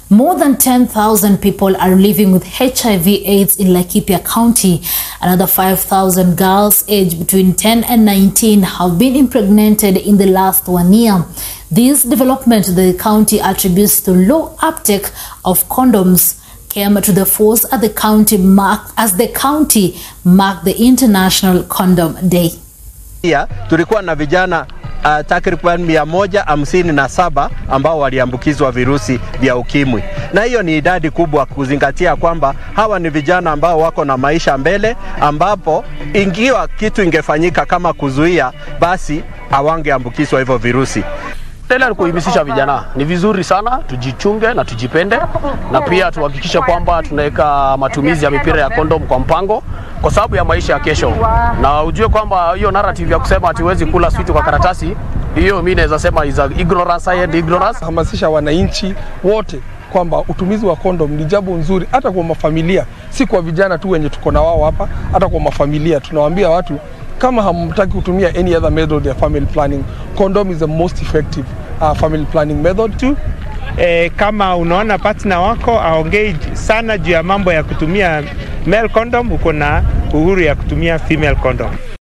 More than 10,000 people are living with HIV AIDS in Laikipia County. Another 5,000 girls aged between 10 and 19 have been impregnated in the last one year. This development the county attributes to low uptake of condoms came to the force at the county mark as the county marked the International Condom Day. Pia tulikuwa na vijana uh, takriban mia moja hamsini na saba ambao waliambukizwa virusi vya ukimwi, na hiyo ni idadi kubwa kuzingatia kwamba hawa ni vijana ambao wako na maisha mbele, ambapo ingiwa kitu ingefanyika kama kuzuia, basi hawangeambukizwa hivyo virusi. Tena ni kuhimisisha vijana, ni vizuri sana tujichunge na tujipende, na pia tuhakikishe kwamba tunaweka matumizi ya mipira ya kondom kwa mpango, kwa sababu ya maisha ya kesho. Na ujue kwamba hiyo narrative ya kusema hatuwezi kula switi kwa karatasi, hiyo mimi naweza sema is a ignorance and ignorance. hamasisha wananchi wote kwamba utumizi wa kondom ni jambo nzuri, hata kwa mafamilia, si kwa vijana tu wenye tuko na wao hapa, hata kwa mafamilia tunawaambia watu kama hamtaki kutumia any other method ya family planning, condom is the most effective uh, family planning method. tu e, kama unaona partner wako aongei sana juu ya mambo ya kutumia male condom, uko na uhuru ya kutumia female condom.